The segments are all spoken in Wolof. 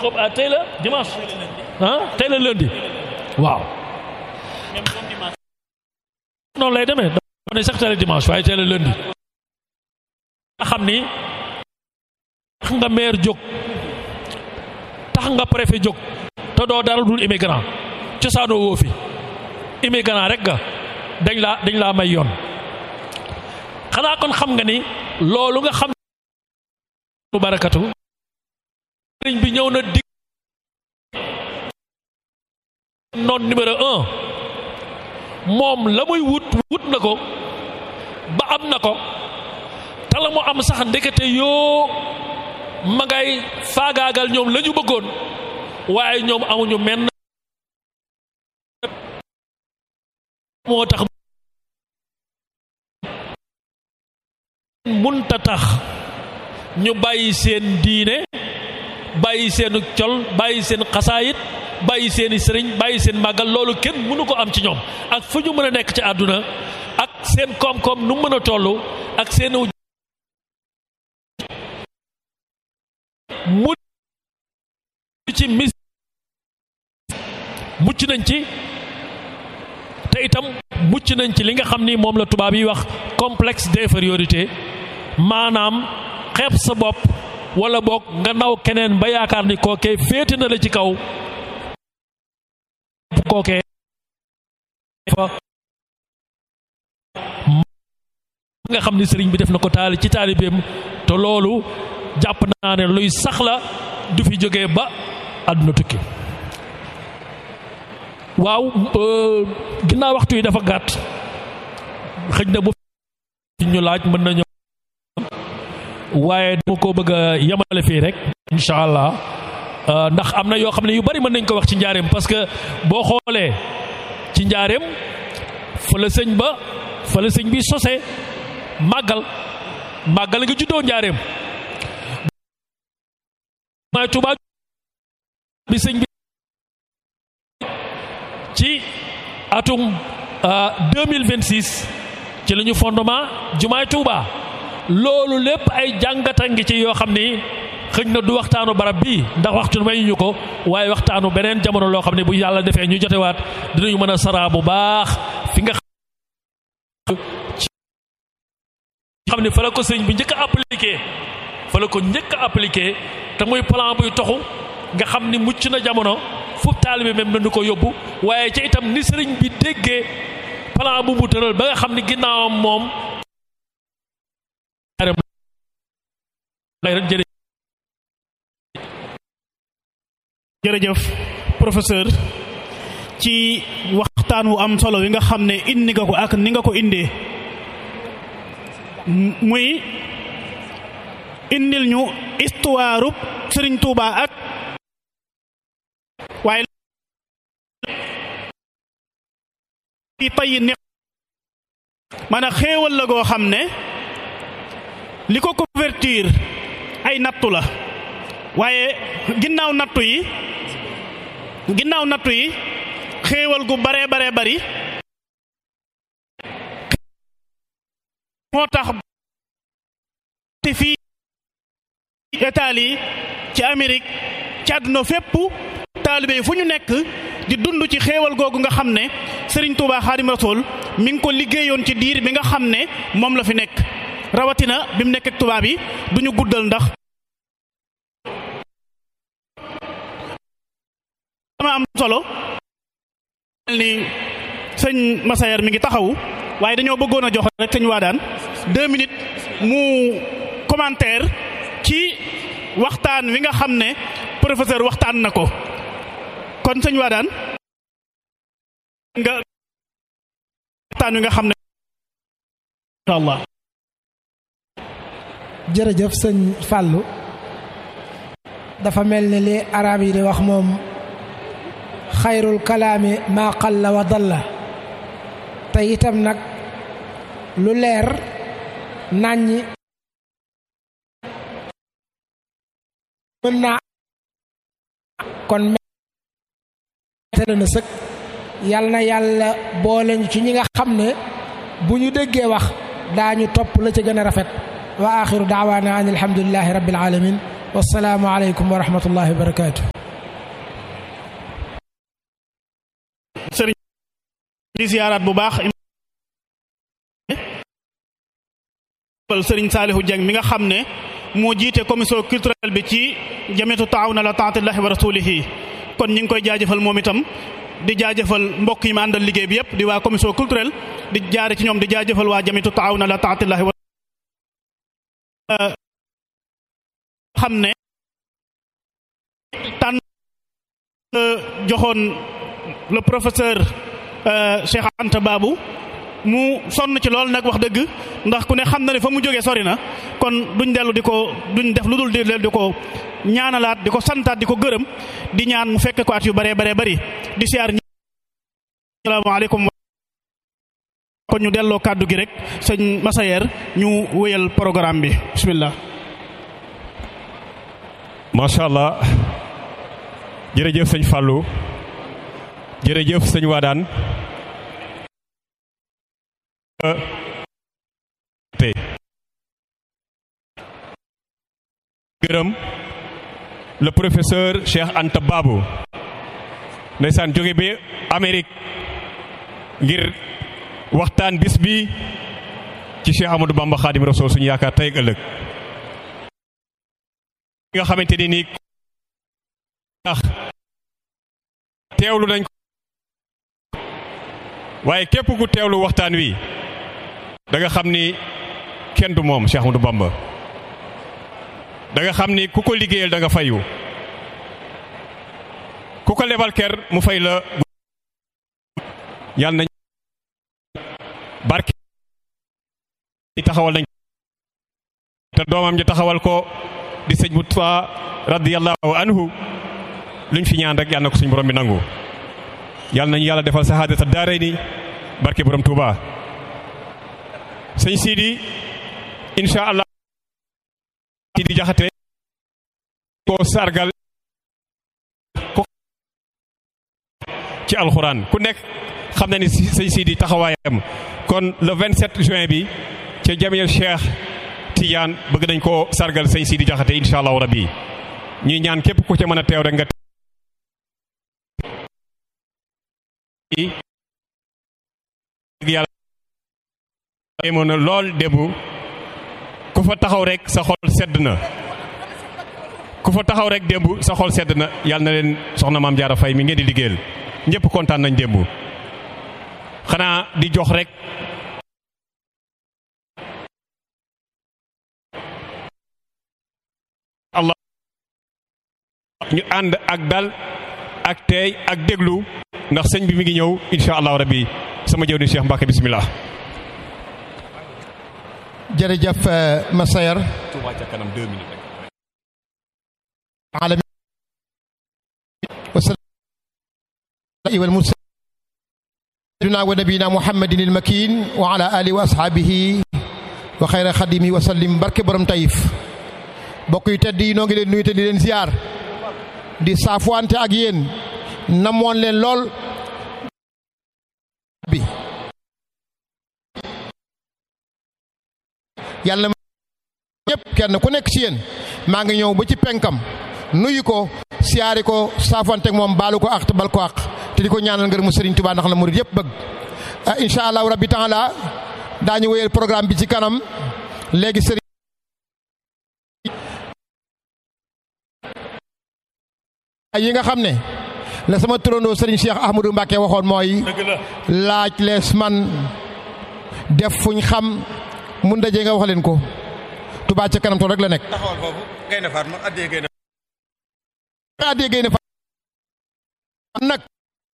ko ah tey la dimanche ah tey la lundi waaw noonu lay demee dafa ne sax tey la dimanche waaye tey la lundi nga xam ni tax nga maire jóg tax nga préfet jóg te doo dara dul immigrant cosaanoo woo fi immigrant rek nga dañ laa dañ laa may yoon xanaa kon xam nga ni loolu nga xam bu barakatu sëriñ bi ñëw na dig noon numéro un moom la muy wut wut na ko ba am na ko te la mu am sax ndekete yoo ma ngay faagaagal ñoom la ñu bëggoon waaye ñoom amuñu menn moo tax munta tax ñu bàyyi seen diine bàyyi seen col bàyyi seen xasaayit bàyyi seeni sëriñ bàyyi seen màggal loolu kenn mënu ko am ci ñoom ak fu ñu mën a nekk ci àdduna ak seen koom-koom nu mën a toll ak seen mu ci mis mucc nañ ci te itam mucc nañ ci li nga xam ni moom la tubaab yi wax complexe d'infériorité maanaam xeeb sa bopp wala boog nga naw keneen ba yaakaar ni kookee féete na la ci kaw kookee fa nga xam ni sëriñ bi def na ko taali ci taalibeem te loolu jàpp naa ne luy sax la du fi jógee ba àdduna tukki waaw ginnaaw waxtu yi dafa gàtt xëj na bu ñu laaj mën nañu waaye dama ko bëgg a yemale fii rek incha allah ndax am na yoo xam ne yu bari mën nañ ko wax ci njaareem parce que boo xoolee ci njaareem fa la sëñ ba fa la sëñ bi sose màggal màggal nga juddoo njaareem maay Tuubaa bi sëñ bi ci atum 2026 ci la ñu fondement jumaay Tuubaa loolu lépp ay jàngata ngi ci yoo xam ni xëj na du waxtaanu barab bii ndax waxtu mayuñu ko waaye waxtaanu beneen jamono loo xam ne bu yàlla defee ñu jotewaat dinañu mën a saraa bu baax fi nga xam ne fa la ko sëñ bi njëkk a appliqué fa la ko njëkk a appliqué te muy plan buy toxu nga xam ni mucc na jamono fu taalibe même nañu ko yóbbu waaye ci itam ni sëriñ bi déggee plan bu mu tëral ba nga xam ni ginnaawam moom jërëjëf professeur ci waxtaan wu am solo wi nga xam ne indi nga ko ak ni nga ko indee muy indil ñu histoire Sëriñ Tuuba ak waaye i tey ne man a xéewal la goo xam ne li ko couverture ay nattu la waaye ginnaaw nattu yi ginnaaw nattu yi xéewal gu bare bare bari moo tax te fii Italie ci Amérique ci àdduna fépp taalibe yi fu ñu nekk di dund ci xéewal googu nga xam ne Serigne Touba Xaadim Rasul mi ngi ko liggéeyoon ci diir bi nga xam ne moom la fi nekk rawatina bi mu nekk ak tubaab yi du ñu guddal ndax dama am solo ni sëñ Massayer mi ngi taxawu waaye dañoo bëggoon a jox rek sëñ Waadaan deux minutes mu commentaire ci waxtaan wi nga xam ne professeur waxtaan na ko kon sëñ Waadaan nga waxtaan wi nga xam ne incha allah jërëjëf sëñ Fallou dafa mel ni li arab yi di wax moom xayrul kalaami maa qalla wa dalla te itam nag lu leer nàññi mën naa kon metale na sëkk yal na yàlla boole ñu ci ñi nga xam ne bu ñu déggee wax daañu topp la ca gën a rafet wa axiru daawaana an alhamdulilahi rabbil alamin wassalaamu aleykum wa rahmatullahi wa barakatuh di siyaaraat bu baax sëriñ Saalihu Jeng mi nga xam ne moo jiite commission culturelle bi ci jamiyatu taawun ala taatillahi wa rasulihi kon ñi ngi koy jaajëfal moom itam di jaajëfal mbokk yi ma àndal liggéey bi yëpp di waa commission culturelle di jaare ci ñoom di jaajëfal waa jamiyatu taawun ala taatillahi wa xam ne tànn joxoon le professeur Cheikh Anta Babou mu sonn ci lool nag wax dëgg ndax ku ne xam na ne fa mu jógee sori na kon duñ dellu di ko duñ def lu dul di di ko ñaanalaat di ko santaat di ko gërëm di ñaan mu fekk ko at yu baree baree bari di siyaar ñi asalaamaaleykum kon ñu delloo kàddu gi rek sëñ Masayer ñu wéyal programme bi bismillah macha allah jërëjëf sëñ Fallou jërëjëf sëñ Wadaan tey gërëm le professeur Cheikh Anta Babou ndeysaan jóge bi Amérique ngir waxtaan bis bi ci Cheikh Amadou Bamba Khadim Rasoul suñu yaakaar tey ak ëllëg nga xamante ni nii tax teewlu nañ ko waaye képp ku teewlu waxtaan wi da nga xam ni kenn du moom Cheikh Amadou Bamba da nga xam ni ku ko liggéeyal da nga fayu ku ko lebal ker mu fay la yàlla nañ barke taxawal nañ te doomam ji taxawal ko di sëñ Mutfa radiyallahu anhu luñ fi ñaan rek yàlla na ko suñ borom bi nangu yàlla nañu yàlla defal sahaadata daaray ni barke borom Touba sëñ Sidi incha allah Sidi Jaxate ko sargal ko ci alxuraan ku nekk xam na ni sëñ Sidi taxawaayam kon le 27 juin bi ca jamiyal Cheikh Tidiane bëgg nañ koo sargal sëñ Sidi Jaxate incha allahu rabbi ñuy ñaan képp ku ca mën a teew rek nga yàlla moon na lool démb ku fa taxaw rek sa xol sedd na ku fa taxaw rek démb sa xol sedd na yàlla na leen soxna maam jaara fay mi ngeen di liggéeyal ñëpp kontaan nañ démb xanaa di jox rek allah ñu ànd ak dal ak teey ak déglu ndax sëñ bi mi ngi ñëw insha allahu rabbi sama jëw ni Cheikh Mbacke bismillah jërëjëf Massayer Touba ca kanam deux minutes alamin wal mursalina wa nabiyina muhammadin il makin wa ala alihi wa ashabihi wa xayra xadimi wa sallim barke borom tayif bokk yu tedd yi noo ngi leen nuyu te di leen ziar di saafuwante ak yéen namoon leen lool bi yàlla ñëpp kenn ku nekk ci yéen maa ngi ñëw ba ci penkam nuyu ko siyaari ko saafuwante ak moom baalu ko ak te bal ko ak te di ko ñaanal ngërëmu Sëriñ Tuubaa ndax la murid yëpp bëgg incha allahu rabbi taala daañu wéyal programme bi ci kanam léegi sëriñ yi nga xam ne la sama turandoo sëriñ Cheikh Ahmadou Mbacke waxoon mooy laaj lees man def fuñ xam mun daje nga wax leen ko Touba ca kanam tool rek la nekk. taxawal foofu Gaynde Fatma addee Gaynde addee Gaynde Fatma nag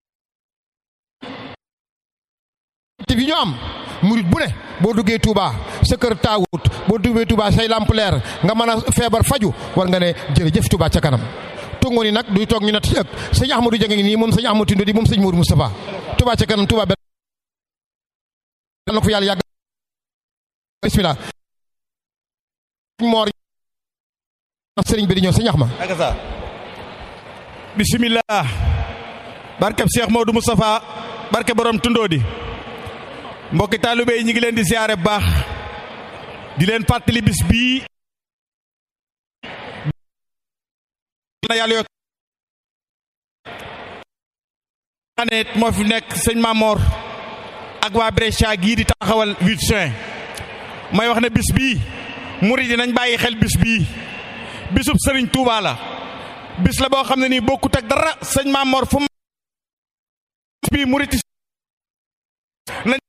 bi ñu am murit bu ne boo duggee Touba sa kër taawut boo duggee Touba say lamp leer nga mën a feebar faju war nga ne jërëjëf Touba ca kanam tungoon yi nag duy toog ñu natt ci ëpp sëñ Ahmadou Dieng ngi nii moom sëñ Ahmadou Tindo di moom sëñ Mourou Moustapha Touba ca kanam Touba benn na ko yàlla yàgg bismillah moor sëriñ bi di ñëw sëñ Axma ak sa bismillah barkeb Cheikh Modou Moustapha barke borom tundoo di mbokki taalibe yi ñu ngi leen di siyaare bu baax di leen fàttali bis bii na yàlla yokk ane moo fi nekk sëñ Mamor ak waa Brescia gii di taxawal 8 juin may wax ne bis bii murid yi nañ bàyyi xel bis bii bisub Serigne Touba la bis la boo xam ne nii bokkut ak dara sëñ Mamor fu mu bii murid nañ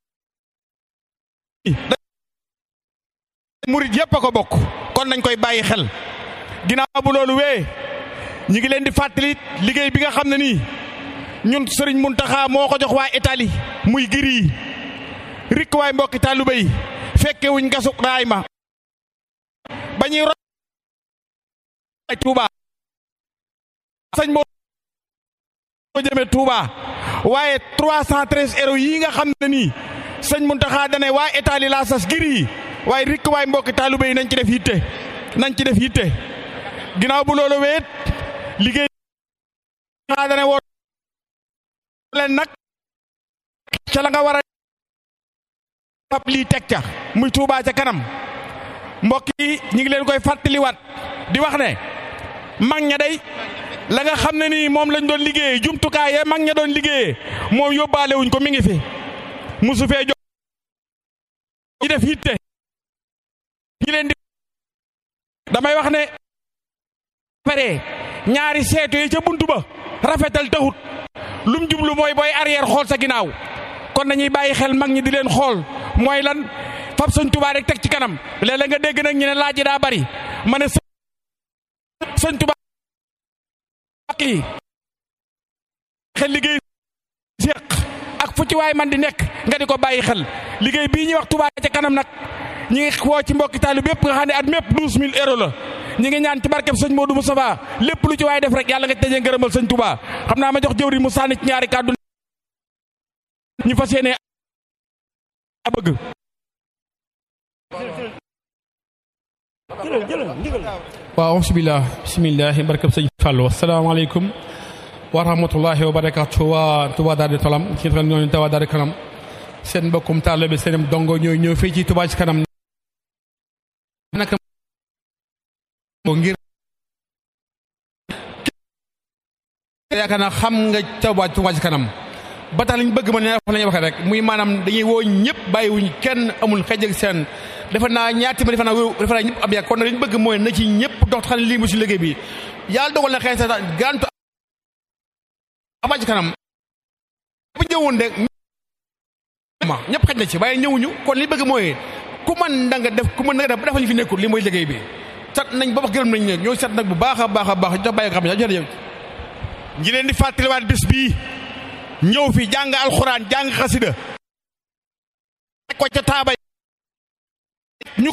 murid yépp a ko bokk kon nañ koy bàyyi xel ginnaaw bu loolu wee ñi ngi leen di fàttali liggéey bi nga xam ne nii ñun Serigne Mountakha moo ko jox waa Italie muy giri yi rikk waay mbokki taalibe yi fekke wuñ gasu raay ma ba ñuy ro ay Touba sëñ moo jëme Touba waaye 313 euros yi nga xam ne nii sëñ Mountakha dane waa Italie laa sas giri yi waaye rikk waay mbokki taalibe yi nañ ci def yitte nañ ci def yitte ginnaaw bu loolu weet liggéey xaa dane woo leen nag ca la nga war a fab lii teg ca muy Touba ca kanam mbokk yi ñi ngi leen koy fàttaliwaat di wax ne mag ña day la nga xam ne nii moom lañ doon liggéeyee jumtukaay ya mag ña doon liggéeyee moom yóbbaale wuñ ko mi ngi fi musu fee jox ñi def yitte ñi leen di damay wax ne pare ñaari seetu yi ca buntu ba rafetal taxut lum jublu mooy booy arrière xool sa ginnaaw kon nañuy bàyyi xel mag ñi di leen xool mooy lan fab sëñ Tuubaa rek teg ci kanam léeg-léeg nga dégg nag ñu ne laaj yi daa bari ma ne sëñ Tuubaa yi xel liggéey seq ak fu ci waay man di nekk nga di ko bàyyi xel liggéey bii ñuy wax Tuubaa ca kanam nag ñi ngi woo ci mbokki taalibe bépp nga xam ne at mépp douze mille euros la ñi ngi ñaan ci barkeb sëñ Modou Moustapha lépp lu ci waay def rek yàlla nga ci dajee ngërëmal sëñ Touba xam naa ma jox jëwri mu sànni ci ñaari kàddu ñu fas yéene bëgg waaw bismillah bismillahi barkab sëñ Fallou asalaamaaleykum wa rahmatullahi wa barakatu waa Touba Daara Talam ci xam ñooñu Touba Daara Kanam seen mbokkum taalibe seen dongo ñooy ñëw fii ci Touba ci kanam naka ngir yaakaar naa xam nga Touba Touba ci kanam ba tax liñ bëgg ma ne fa lañuy waxee rek muy maanaam dañuy woo ñëpp bàyyiwuñ kenn amul xëj ak seen defe naa ñaati ma defe naa defe naa ñëpp am yaa kon nag liñ bëgg mooy na ci ñëpp dox xam ne lii mu si liggéey bi yàlla dogal na xëy sa gantu Touba ci kanam bu ñëwoon de ma ñëpp xaj na ci waaye ñëwuñu kon li bëgg mooy ku man da nga def ku mën na nga def ba defa ñu fi nekkul li mooy liggéey bi sat nañ ba wax gërëm nañ ne ñoo sat nag bu baax a baax a baax jox bàyyi xam ne jërëjëf ñi leen di fàttaliwaat bis bii ñëw fi jàng alxuraan jàng xasida ko ca taaba ñu ko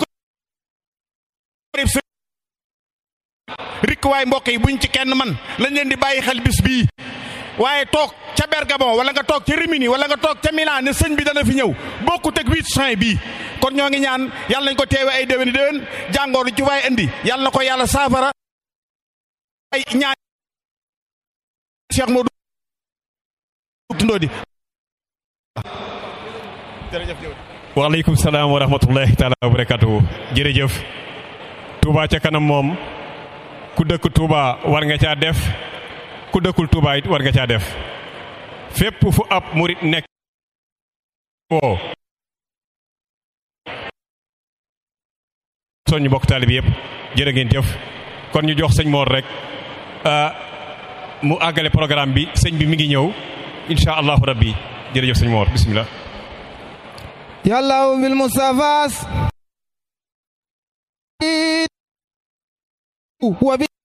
rikk waay mbokk yi buñ ci kenn man lañ leen di bàyyi xel bis bii waaye toog ca Bergamo wala nga toog ca Rimini wala nga toog ca Milan ne sëñ bi dana fi ñëw bokkut ak huit juin bii kon ñoo ngi ñaan yàlla nañ ko teewe ay déwéni déwén jàngooru ci waay indi yàlla na ko yàlla saafara ay ñaan Cheikh Modou Tundodi waaleykum salaam wa rahmatullahi taala wa barakatuhu jërëjëf Touba ca kanam moom ku dëkk Touba war nga caa def ku dëkkul Touba it war nga caa def fépp fu ab murit nekk woo soññu bokk taalib yëpp jërë ngeen jëf kon ñu jox sëñ Mor rek mu àggale programme bi sëñ bi mi ngi ñëw insha allahu rabbi jërëjëf sëñ Mor bismillah yàlla bil mustafas wa bi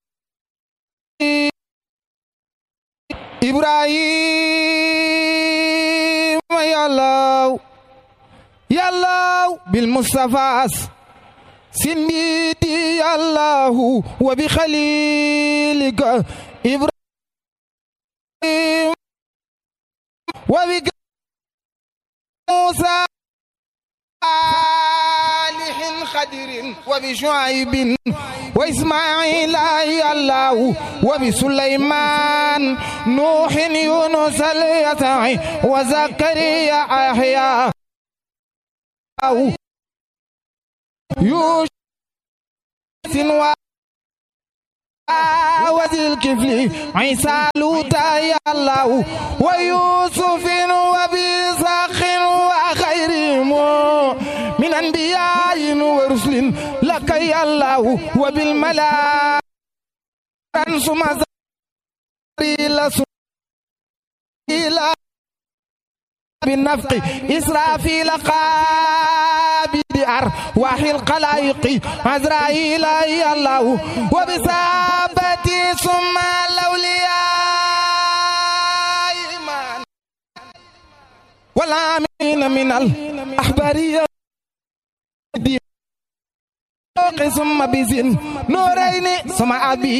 ibrahim yàlla yàlla bil mustafas sinditi yàllahu wa bi xalilika ibrahim wa bi موسى صالح خدر وبشعيب وإسماعيل الله وبسليمان نوح يونس اليسع وزكريا أحيا يوسف وذي الكفل عيسى لوطا يا الله ويوسف وبيسخ من أنبياء ورسل لك يا الله وبالملائكة ثم إلى إلى بالنفق إسرافيل قابل أرواح الخلائق عزرائيل يا الله وبثابتي ثم الأولياء إيمان والعاملين من الأحبارية ثم بزن نورين ثم أبي